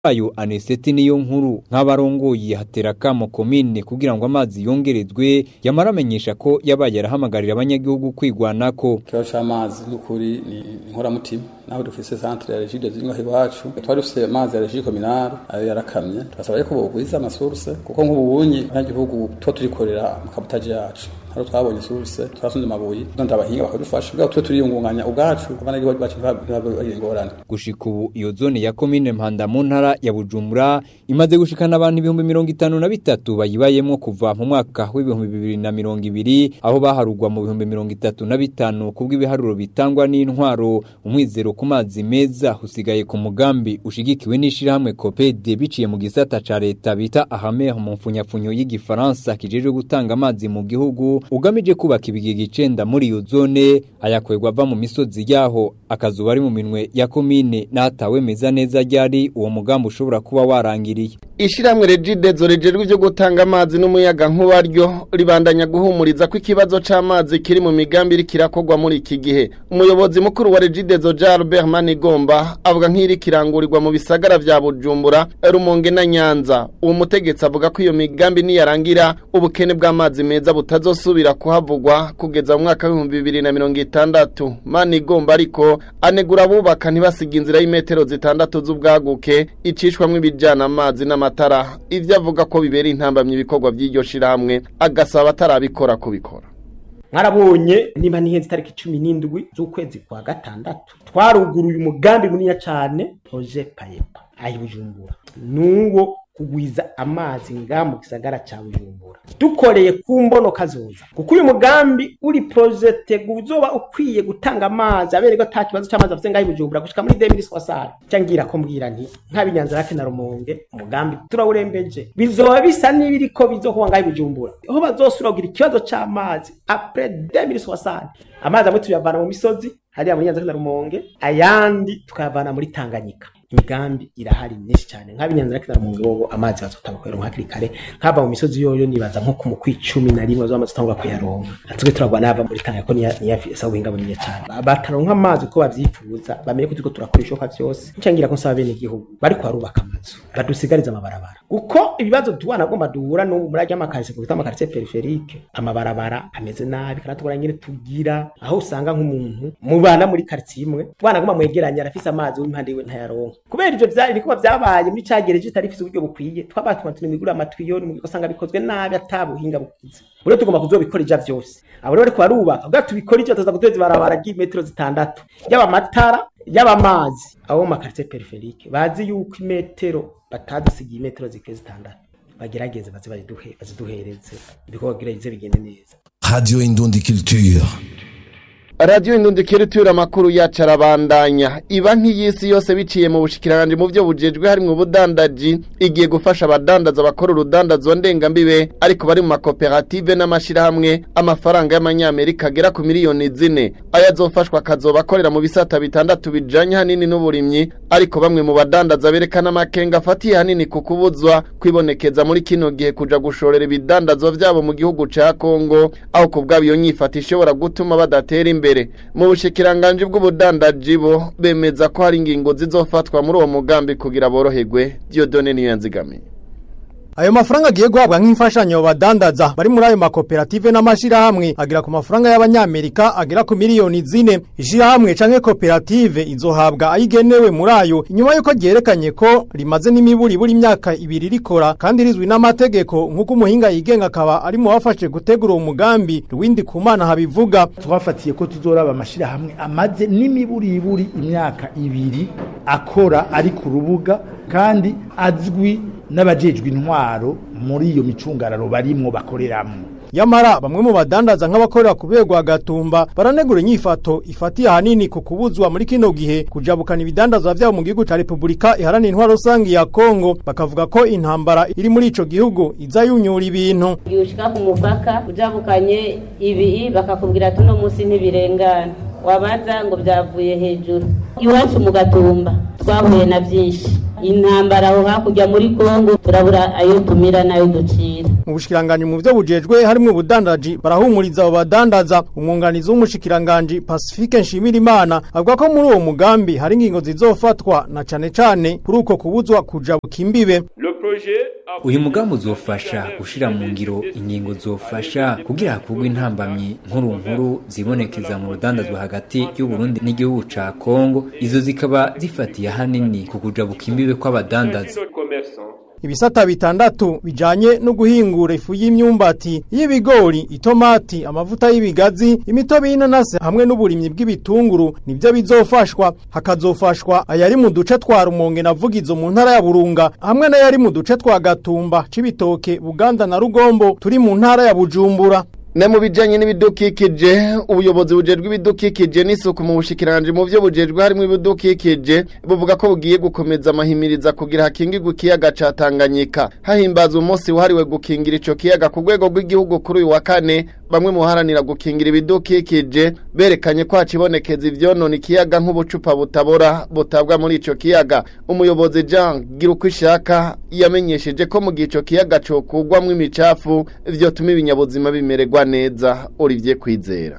ayo aneseti niyo nkuru nk'abarongoye hatera kamo komine kugira ngo amazi yongerezwe yamara amenyesha ko yabaye arahamagarira abanyagihugu kwigwanako ikibazo c'amazi n'ukuri ni inkoramutima naho dufise centre ya regide ziri iwacu twari dufise amazi ya regide communale ayo yarakamye turasaba yuko bogwiza amasource kuko nk'ubunyi abanyagihugu tuba turikorera mu kabutaje yacu haro twabonye source twasunze amabuye none abahinga bakadufasha bwa twe turiyungunganya ubwacu abanyagihugu bacu bagira ingorane gushika ubu iyo zone ya komine mpanda mu ntara ya bujumbura imaze gushikana abantu ibihumbi mirongo itanu na bitatu bayibayemwo kuva mu mwaka w'ibihumbi bibiri na mirongo ibiri aho baharugwa mu bihumbi mirongo itatu na bitanu kubw'ibiharuro bitangwa n'intwaro umwizero ku mazi meza usigaye ku mugambi ushigikiwe n'ishirahamwe kopede biciye mu gisata ca leta bita ahamer mu mfunyapfunyo y'igifaransa kijejwe gutanga amazi mu gihugu ugamije kubaka ibigega icenda muri iyo zone ayakwegwa ava mu misozi yaho akazuba ari mu minwe ya komine n'ahatawe meza neza ryari uwo mugambi ushobora kuba warangiriye Ishiramwe regidezo rijejwe ivyo gutanga amazi n'umuyaga nkuba ryo ribandanya guhumuriza ko ikibazo c'amazi kiri mu migambi iri kirakogwa muri iki gihe umuyobozi mukuru wa regidezo Jalbert Manigomba avuga nk'iri kirangurirwa mu bisagara vya Bujumbura Rumonge na Nyanza uwo mutegetsi avuga ko iyo migambi niyarangira ubukene bw'amazi meza butazosubira kuhavugwa kugeza mu mwaka w'ibihumbi bibiri na mirongo itandatu Manigomba ariko anegura abubaka ntibasiga inzira y'imetero zitandatu z'ubwaguke icishwamwo ibijana amazi n'amata amatara ivyo avuga ko bibera intambamye ibikorwa by'iryo shirahamwe agasaba atarabikora kubikora mwarabonye niba nihenze itariki cumi n'indwi z'ukwezi kwa gatandatu twaruguruye umugambi munini cyane proje payepa ayi bujumbura nuwo kugwiza amazi nga mu gisagara ca bujumbura dukoreye ku mbono kazoza kuko uyu mugambi uri projete uzoba ukwiye gutanga amazi aberego ata kibazo c'amazi afite ngaho bujumbura gushika muri 2060 cangira ko mbwira nti nk'abinyanza rake na rumonge umugambi turawurembeje bizoba bisa n'ibiriko bizokuba ngaho bujumbura aho bazosubira kugira ikibazo c'amazi après 2060 amazi amwe tuyavana mu misozi hariya muri nyanza na rumonge ayandi tukayavana muri tanganyika imigambi irahari myinshi cyane nk'abinyanza rake na rumonge bobo amazi bazotanga kuyaronka hakiri kare nk'ava mu misozi yoyo nibaza nko ku mukwi cumi na rimwe bazamaze gutangura kuyaronka natwe turagwa n'ava muri tanganyika ko niyafisa ubuhinga bunini cyane bataronka amazi uko bavyifuza bamenye ko turiko turakora ishoka vyose ncangira ko nsaba bene igihugu bariko barubaka amazu badusigariza amabarabara kuko ibibazo tuwana agomba duhura n'ubu muri ajya amakarise kuko amakarise periferike amabarabara ameze nabi kandi tubona nyine tugira aho usanga nk'umuntu mubana muri quartier imwe twana agomba mwegeranya arafise amazi w'impande yiwe ntayaronka kubera ivyo vyari niko vyabaye muri cagereje itarifise uburyo bukwiye twabatuma tunimigura amatwiyo mu usanga bikozwe nabi atabuhinga bukize bure tugomba kuzobikora ija vyose abo rero bariko barubaka ubwa tubikora ivyo tuza guteza ibarabara ry'imetero zitandatu yaba amatara yaba amazi abo mu makaritiye periferike bazi yuko imetero batadusigiye imetero zikwiye zitandatu bagerageze baze baziduhereze ibikorwa gerageze bigende neza Radio Indundi Culture. radiyo indundikira itura amakuru yacu arabandanya iba nk'iy'isi yose biciye mu bushikiranganje mu byo bujejwe harimwo ubudandaji igiye gufasha abadandaza bakora urudandazo ndengambibe ariko bari mu makoperative n'amashyirahamwe amafaranga y'amanyamerika agera ku miliyoni zine aya azofashwa akazoba akorera mu bisata bitandatu bijanye hanini n'uburimyi ariko bamwe mu badandaza berekana amakenga afatiye hanini ku kubuzwa kwibonekeza muri kino gihe kuja gushorera ibidandazwa vyabo mu gihugu ca kongo aho ku bwabo iyo nyifata ishobora gutuma badatera imbere mu bushikiranganje bw'ubudandaji bo bemeza ko hari ingingo zizofatwa muri uwo mugambi kugira boroherwe Dieudonne niyo yanzigamiye Ayo mafaranga agiye guhabwa nk'imfashanyo badandaza bari muri ayo makoperative n'amashirahamwe agira ku mafaranga y'abanyamerika agera ku miliyoni zine ishirahamwe canke koperative izohabwa ayigenewe muri ayo inyuma yuko ryerekanye ko rimaze n'imiburi buri imyaka ibiri rikora kandi rizwi n'amategeko nk'uko umuhinga yigenga akaba ari mu bafashe gutegura uwo mugambi Rwindi Kumana habivuga twafatiye ko tuzoraba amashirahamwe amaze n'imiburiburi imyaka ibiri akora ari ku rubuga kandi azwi n'abajejwe intwaro muri iyo micungararo barimwo bakoreramwo Yamara bamwe mu badandaza nk'abakorera kubegwa gatumba baranegura inyifato ifatiye ahanini ku kubuzwa muri kino gihe kujabukana ibidandazwa vyabo mu gihugu ca Republika iharanira intwaro rusangi ya Kongo bakavuga ko intambara iri muri ico gihugu iza yunyura ibintu yushika ku mupaka ujabukanye ibi bakakubwira tuno musi ntibirengana wabaza ngo byavuye hejuru iwacu mu gatumba twahuye na byinshi intambara aho hakurya muri kongo turabura ayo tumira n'ayo ducira mu bushikiranganje mu byo bujejwe harimo ubudandaji barahumuriza abo badandaza umwunganizi w'umushikiranganje Pacifique Nshimirimana avuga ko muri uwo mugambi hari ingingo zizofatwa na cane cane kuri uko kubuzwa kuja bukimbibe uyu mugambi uzofasha gushira mu ngiro ingingo zofasha kugira hakurwe intambamyi nkuru nkuru zibonekeza mu rudandazwa hagati y'u Burundi n'igihugu ca Kongo izo zikaba zifatiye hanini ku kuja bukimbibe kw'abadandaza ibisata bitandatu bijanye no guhingura ifu y'imyumbati y'ibigori itomati amavuta y'ibigazi imitobe y'inanasi hamwe n'uburimyi bw'ibitunguru nibyo bizofashwa hakazofashwa ayari mu duce twa rumonge na vugizo mu ntara ya burunga hamwe n'ayari mu duce twa gatumba cibitoke buganda na rugombo turi mu ntara ya bujumbura Ne mu bijanye n'ibidukikije ubuyobozi bujejwe ibidukikije n'isuku mu bushikiranje mu byo bujejwe harimo ibidukikije buvuga ko bugiye gukomeza amahimiriza kugira hakingirwe ikiyaga ca Tanganyika hahimbaza umunsi wahariwe gukingira ico kiyaga ku rwego rw'igihugu kuri uyu wa kane bamwe muharanira gukingira ibidukikije berekanye ko hacibonekeza ivyonona ikiyaga nk'ubucupa butabora butabwa muri ico kiyaga umuyobozi Jean Girukwishaka yamenyesheje ko mu gihe ico kiyaga cokugwamwo imicafu vyotuma ibinyabuzima bimererwa neza Olivier Kwizera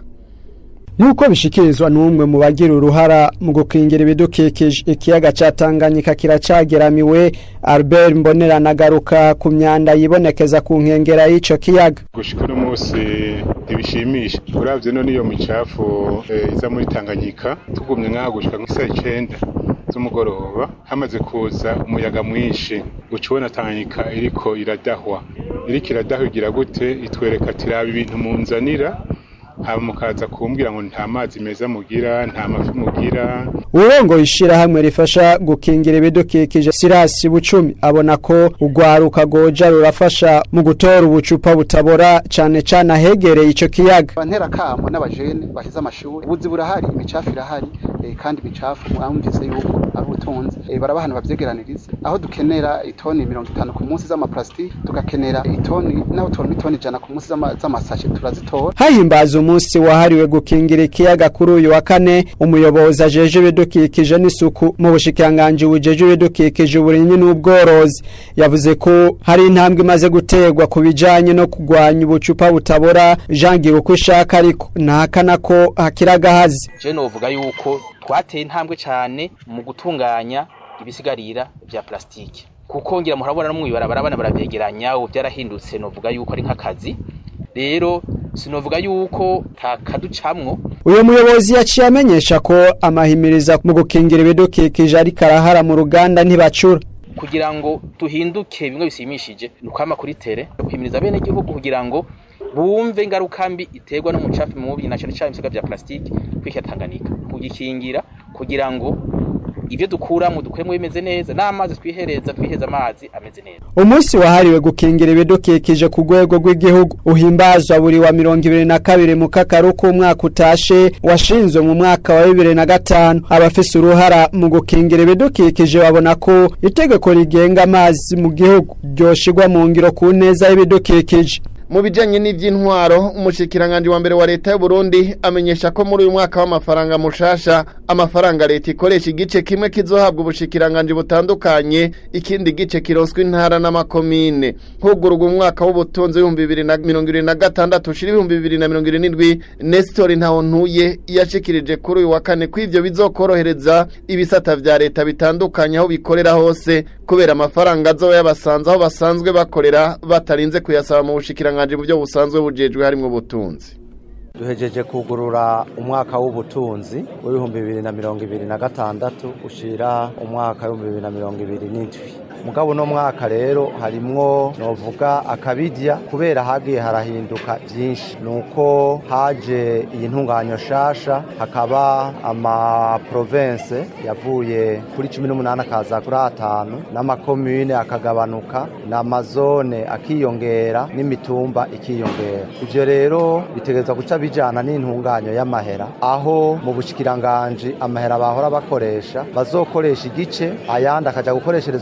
Nuko bishikirizwa n'umwe mu bagira uruhara mu gukingira ibidukikije ikiyaga ca Tanganyika kiracageramiwe Albert Mbonera nagaruka ku myanda yibonekeza ku nkengera y'ico kiyaga gushika uno munsi ntibishimisha uravye no niyo micafu eh, iza muri Tanganyika tugumye nk'aho gushika nk'isaha icenda z'umugoroba hamaze kuza umuyaga mwinshi ucubona Tanganyika iriko iradahwa iriko iradahwa igira gute itwereka ati raba ibintu munzanira hama mukaza kumbwira ngo nta mazi meza mugira nta mafi mugira urongo ishirahamwe rifasha gukingira ibidukikije Sirasi Bucumi abona ko ugwaruka goja rurafasha mu gutora ubucupa butabora cane cane ahegereye ico kiyaga bantera kamo n'abajene baheze amashuri ubuzi burahari imicafu irahari eh, kandi imicafu mwamvise yuko ari ubutunzi eh, barabahana bavyegeraniriza aho dukenera itoni mirongo itanu ku munsi z'amaplastiki tugakenera itoni naho tubona itoni ijana ku munsi z'ama- z'amasashe turazitora hahimbaza umunsi wahariwe gukingira ikiyaga kuri uyu wa kane umuyobozi ajeje ibidukikije n'isuku mu bushikiranganji bujeje ibidukikije uburimyi n'ubworozi yavuze ko hari intambwe imaze guterwa ku bijanye no kugwanya ubucupa butabora jangira uko ishaka ariko ntahakana ko hakiri agahazi je novuga yuko twateye intambwe cyane mu gutunganya ibisigarira vya plastike kuko ngira murabona no mwibarabara abana baravyegeranya ubu byarahindutse novuga yuko ari nk'akazi rero sinovuga yuko takaducamwo uyu muyobozi yaciye amenyesha ko amahimiriza mu gukingira ibidukikije ariko arahara mu ruganda ntibacura kugira ngo duhinduke bimwe bisimishije ni ukwama kuri tere guhimiriza bene igihugu kugira ngo bumve ingaruka mbi iterwa n'umucafu mubi na cyane cyane ibisiga vya plastike kwikira Tanganyika kugikingira kugira ngo ibyo dukuramo dukuremo bimeze neza n'amazi twihereza twiheza amazi ameze neza umunsi wahariwe gukingira ibidukikije ku rwego rw'igihugu uhimbazwa buri wa mirongo ibiri na kabiri mu kakaru k'umwaka utashe washinzwe mu mwaka wa bibiri na gatanu abafise uruhara mu gukingira ibidukikije babona ko itegeko rigenga amazi mu gihugu ryoshirwa mu ngiro ku neza y'ibidukikije mu bijanye n'ivy'intwaro umushikiranganje wa mbere wa leta y'u Burundi amenyesha ko muri uyu mwaka w'amafaranga mushasha amafaranga leta ikoresha igice kimwe kizohabwa ubushikiranganje butandukanye ikindi gice kiroswa intara n'amakomine hugurwa umwaka w'ubutunzi w'ibihumbi bibiri na mirongo ibiri na gatandatu ushira ibihumbi bibiri na mirongo irindwi Nestor Ntawontuye yashikirije kuri uyu wa kane ko ivyo bizokorohereza ibisata vya leta bitandukanye aho bikorera hose kubera amafaranga azoba yabasanze aho basanzwe bakorera batarinze kuyasaba mu bushikiranganje mu byo busanzwe bujejwe harimwo ubutunzi duhejeje kugurura umwaka w'ubutunzi w'ibihumbi bibiri na mirongo ibiri na gatandatu ushira umwaka w'ibihumbi bibiri na mirongo ibiri n'indwi mugabo uno mwaka rero harimwo novuga akabidya kubera hagiye harahinduka byinshi nuko haje iyi ntunganyo shasha hakaba ama province yavuye kuri cumi n'umunani akaza kuri atanu n'amakomune akagabanuka n'amazone akiyongera n'imitumba ikiyongera ivyo rero bitegerezwa guca bijana n'intunganyo y'amahera aho mu bushikiranganje amahera bahora bakoresha bazokoresha igice ayandi akaja gukoresherezwa mu ntara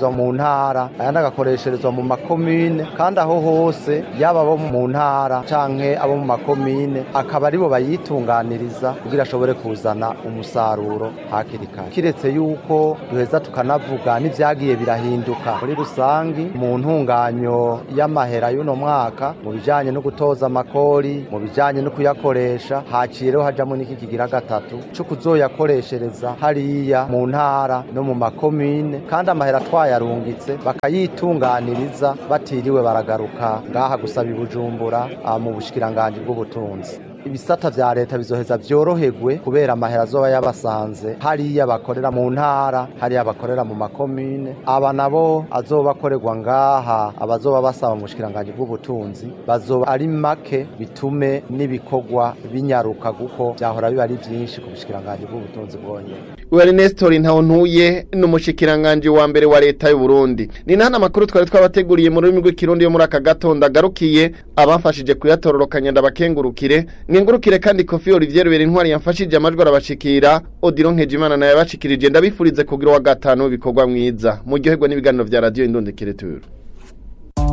ntara ayandi agakoresherezwa mu makomine kandi aho hose yaba abo mu ntara canke abo mu makomine akaba aribo bayitunganiriza kugira ashobore kuzana umusaruro hakiri kare kiretse yuko duheza tukanavuga n'ivyagiye birahinduka muri rusangi mu ntunganyo y'amahera y'uno mwaka mu bijanye no gutoza amakori mu bijanye no kuyakoresha haciye rero hajamo n'iki kigira gatatu co kuzoyakoreshereza hariya mu ntara no mu makomine kandi amahera twayarungitse bakayitunganiriza batiriwe baragaruka ngaha gusaba ibujumbura ah, mu bushikiranganji bw'ubutunzi ibisata vya leta bizoheza vyoroherwe kubera amahera azoba yabasanze hariya bakorera mu ntara hariya bakorera mu makomine aba nabo azoba akorerwa ngaha abazoba basaba mu bushikiranganji bw'ubutunzi bazoba ari make bitume n'ibikorwa binyaruka kuko vyahora biba ari vyinshi ku bushikiranganji bw'ubutunzi bwonyene Uwari Nestor Ntawontuye n'umushikiranganje wa mbere wa leta y'u Burundi. Ni nana makuru twari twabateguriye mu rurimi rw'ikirundi yo muri aka gatondo agarukiye abafashije kuyatororokanya ndabakengurukire. Ngengurukire kandi Kofi Olivier Rubera intwari yamfashije amajwi arabashikira. Odilon Nkejimana naye abashikirije ndabifurize kugira wa gatanu ibikorwa mwiza. Muryoherwa n'ibiganiro vya Radio Indonde Kiretura.